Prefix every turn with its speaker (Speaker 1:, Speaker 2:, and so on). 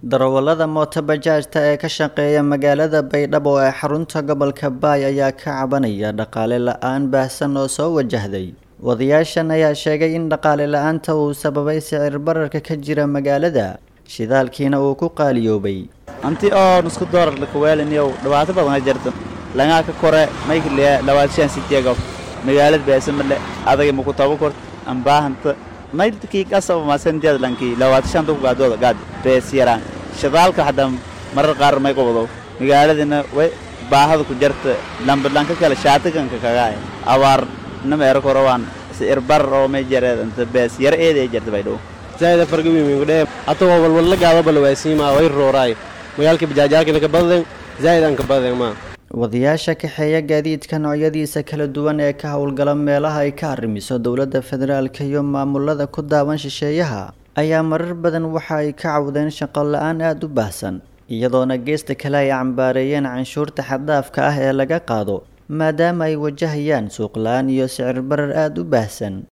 Speaker 1: darawallada mooto bajaajta ee ka shaqeeya magaalada baydhabo ee xarunta gobolka baay ayaa ka cabanaya dhaqaale la-aan baahsan oo soo wajahday wadayaashan ayaa sheegay in dhaqaale la-aanta uu sababay sicir bararka ka jira magaalada shidaalkiina uu ku qaaliyoobay
Speaker 2: anti oo nusku doolar lakuweeliniyow dhibaato badan jirta langaa ka kore maykliya dhawaashaan sitiyago magaalada beesamale adaga maku tabo kort ambaahanta maylkii kasaba masendiad lankii dhawaashaan tuku gaadooda gaad bees yaraan shidaalka hadda marar qaar may qobdo magaaladina way baahada ku jarta lambadlanka kale shaatiganka kagaa abaar nama ero korowaan sicir barar oo may jareed anta bees yar eeda ay jarta baydhow
Speaker 3: zaida fargawimingudhe atagoo walwalla gaado balwaasiima way rooraay magaalka bajaajaalkina ka badden zaaid aan ka badden ma
Speaker 1: wadayaasha kaxeeya gaadiidka noocyadiisa kala duwan ee ka howlgala meelaha ay ka arrimiso dowladda federaalka iyo maamulada ku daawan shisheeyaha ayaa marar badan waxa ay ka cawdeen shaqo la-aan aada u baahsan iyadoona geesta kale ay cambaareeyeen canshuurta xaddaafka ah ee laga qaado maadaama ay wajahayaan suuq la-aan iyo sicir barar aada u baahsan